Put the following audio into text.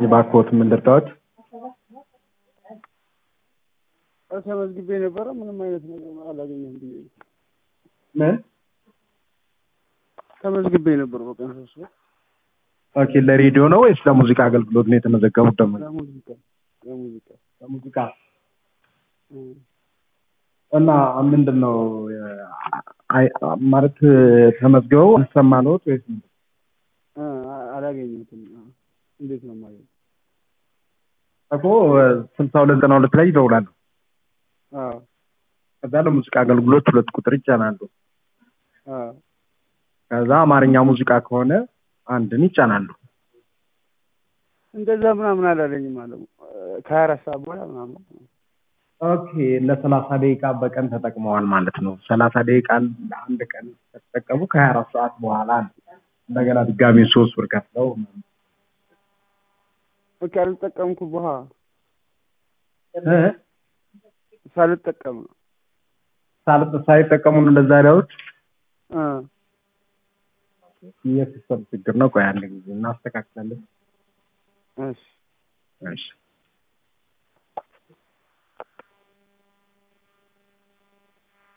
የባኮት ምን ልርዳዎት? ተመዝግቤ ነበረ ምንም አይነት ነገር አላገኘም ብዬ ምን? ተመዝግቤ ነበር በቀን ሶስት ብር ኦኬ ለሬዲዮ ነው ወይስ ለሙዚቃ አገልግሎት ነው የተመዘገቡት? ደግሞ ለሙዚቃ ለሙዚቃ ለሙዚቃ እም። እና ምንድን ነው አይ ማለት ተመዝግበው አልሰማነዎት ወይስ ምንድን ነው? እ አላገኘሁትም። እንዴት ነው የማገኘው? እኮ ስልሳ ሁለት ዘጠና ሁለት ላይ ይደውላሉ። አዎ ከዛ ለሙዚቃ አገልግሎት ሁለት ቁጥር ይጫናሉ። አዎ ከዛ አማርኛ ሙዚቃ ከሆነ አንድን ይጫናሉ። እንደዛ ምናምን አላለኝም አለ ከሀያ አራት ሰዓት በኋላ ምናምን ኦኬ ለሰላሳ ደቂቃ በቀን ተጠቅመዋል ማለት ነው። ሰላሳ ደቂቃ ለአንድ ቀን ከተጠቀሙ ከሀያ አራት ሰዓት በኋላ ነው እንደገና ድጋሚ ሶስት ብር ከፍለው ኦኬ አልጠቀምኩ በኋላ እ ሳልጠቀም ነው ሳል- ሳይጠቀሙ ነው እንደዛ ያሉት። እ የሲስተም ችግር ነው። ቆይ አንድ ጊዜ እናስተካክላለን። እሺ እሺ